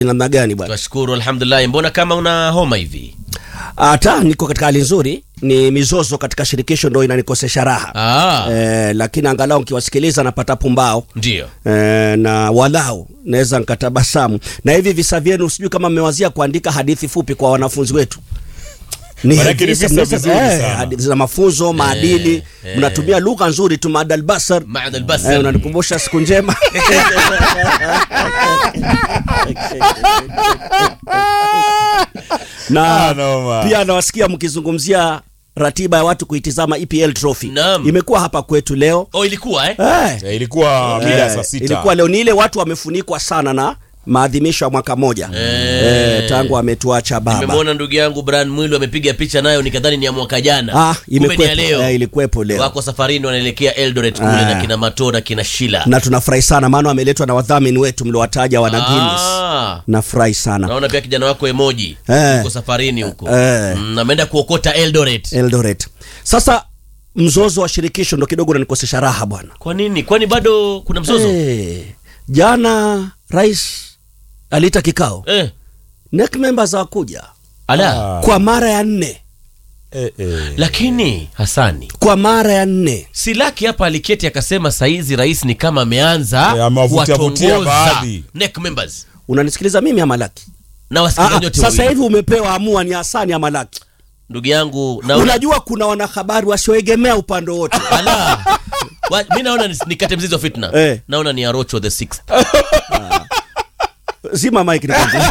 namna gani bwana? Twashukuru, alhamdulillah. Mbona kama una homa hivi? Hata niko katika hali nzuri, ni mizozo katika shirikisho ndo inanikosesha raha Ah, eh, lakini angalau nkiwasikiliza napata pumbao ndio. eh, na walau naweza nkatabasamu. Na hivi visa vyenu, sijui kama mmewazia kuandika hadithi fupi kwa wanafunzi wetu ni Manake ni visa mnaweza- vizuri eh, sana. hadithi za mafunzo maadili, eh. mnatumia lugha nzuri tu, maadal basar Maad al-Basar. Eh, unanikumbusha siku njema na Ah, noma. pia nawasikia mkizungumzia ratiba ya watu kuitizama EPL trophy Naam. imekuwa hapa kwetu leo Oh, ilikuwa eh? eh, Eh, ilikuwa mida ya saa eh, sita ilikuwa leo ni ile watu wamefunikwa sana na maadhimisho ya mwaka moja eh, tangu ametuacha baba Nimemwona ndugu yangu Brian Mwilu amepiga picha nayo nikadhani ni ya mwaka jana. ah, Kumbe ni ya imekwepo, leo. eh, ilikuwepo leo Wako safarini wanaelekea Eldoret kule Ah. na kina Mato na kina Shila. na tunafurahi sana maana wameletwa na wadhamini wetu mliowataja wana Guinness Ah. nafurahi sana Naona pia kijana wako Emoji Eh. yuko safarini huko. Eh. Mm, ameenda kuokota Eldoret. Eldoret sasa mzozo wa shirikisho ndo kidogo unanikosesha raha bwana Kwa nini? Kwani bado kuna mzozo? Eh, jana rais aliita kikao Eh. NEC members hawakuja Ala. Ah. kwa mara ya nne Eh, eh. Lakini Hasani kwa mara ya nne Silaki hapa aliketi akasema saizi rais ni kama ameanza Eh, amewavutia vutia kuwatongoza baadhi. NEC members unanisikiliza mimi ama Laki? na Ah, wasikilizaji ah, wote sasa wawili. hivi umepewa amua ni Hasani ama Laki. Ndugu yangu na Unajua kuna wanahabari wasioegemea upande wote Ala. Wa- mi naona ni- nikate mzizi wa fitna Eh. naona ni Arocho the sixth zima mike nikwambie.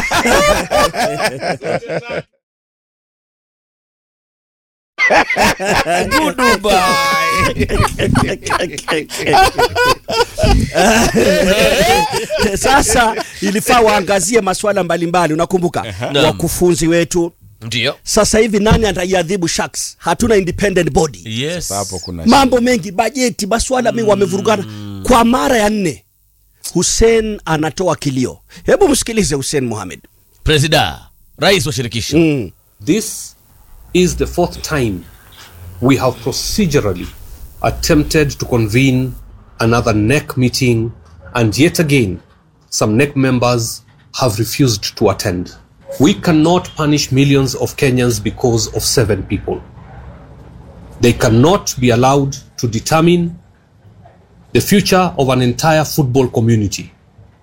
Sasa ilifaa waangazie masuala mbalimbali, unakumbuka Naam. wakufunzi wetu. ndio Sasa hivi nani ataiadhibu Sharks? Hatuna independent body. yes hapo kuna mambo mengi, bajeti, maswala mengi wamevurugana kwa mara ya nne. Hussein anatoa kilio, hebu msikilize Hussein Mohamed. presida rais wa shirikisho Mm. This is the fourth time we have procedurally attempted to convene another NEC meeting, and yet again, some NEC members have refused to attend. We cannot punish millions of Kenyans because of seven people. They cannot be allowed to determine the future of an entire football community.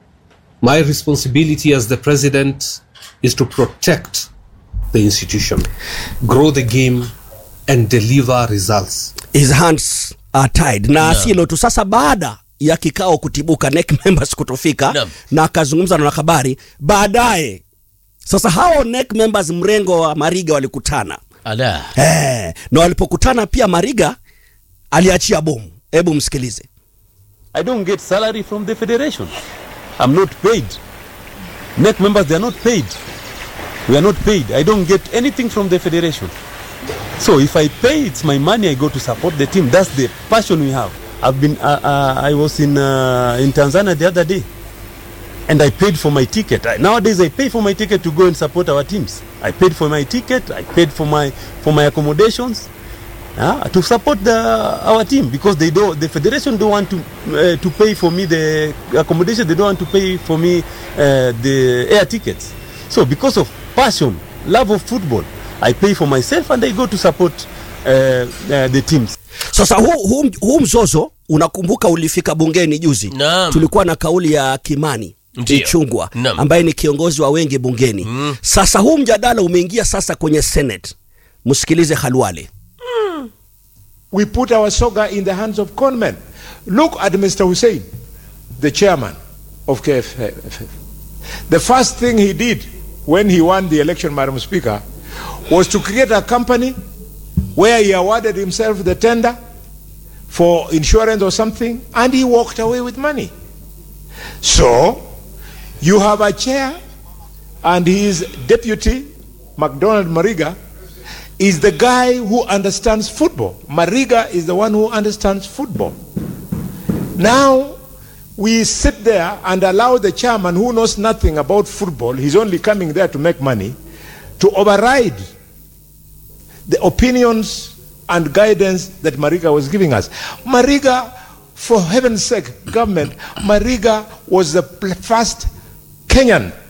My responsibility as the president is to protect the institution, grow the game, and deliver results. His hands are tied na asilo tu. Sasa baada ya kikao kutibuka, NEC members kutofika Naam. na akazungumza na wanahabari baadaye. Sasa hao NEC members mrengo wa Mariga walikutana ala eh, na walipokutana pia Mariga aliachia bomu. Hebu msikilize. I don't get salary from the federation. I'm not paid. NEC members, they are not paid. We are not paid. I don't get anything from the federation. So if I pay, it's my money. I go to support the team. That's the passion we have. I've been. Uh, uh, I was in uh, in Tanzania the other day, and I paid for my ticket. I, nowadays, I pay for my ticket to go and support our teams. I paid for my ticket. I paid for my for my accommodations. uh, to support the, our team because they don't the federation don't want to uh, to pay for me the accommodation they don't want to pay for me uh, the air tickets so because of passion love of football i pay for myself and i go to support uh, uh, the teams Sasa huu, huu, huu mzozo unakumbuka ulifika bungeni juzi. Naam. Tulikuwa na kauli ya Kimani Ndiyo. Ichungwa Naam. ambaye ni kiongozi wa wengi bungeni. Sasa huu mjadala umeingia sasa kwenye Senate. Msikilize Khalwale. we put our soga in the hands of conmen. Look at Mr. Hussein, the chairman of KFF. The first thing he did when he won the election, Madam Speaker, was to create a company where he awarded himself the tender for insurance or something, and he walked away with money. So, you have a chair, and his deputy, McDonald Mariga, is the guy who understands football. Mariga is the one who understands football. Now, we sit there and allow the chairman who knows nothing about football, he's only coming there to make money, to override the opinions and guidance that Mariga was giving us. Mariga, for heaven's sake, government, Mariga was the pl- first Kenyan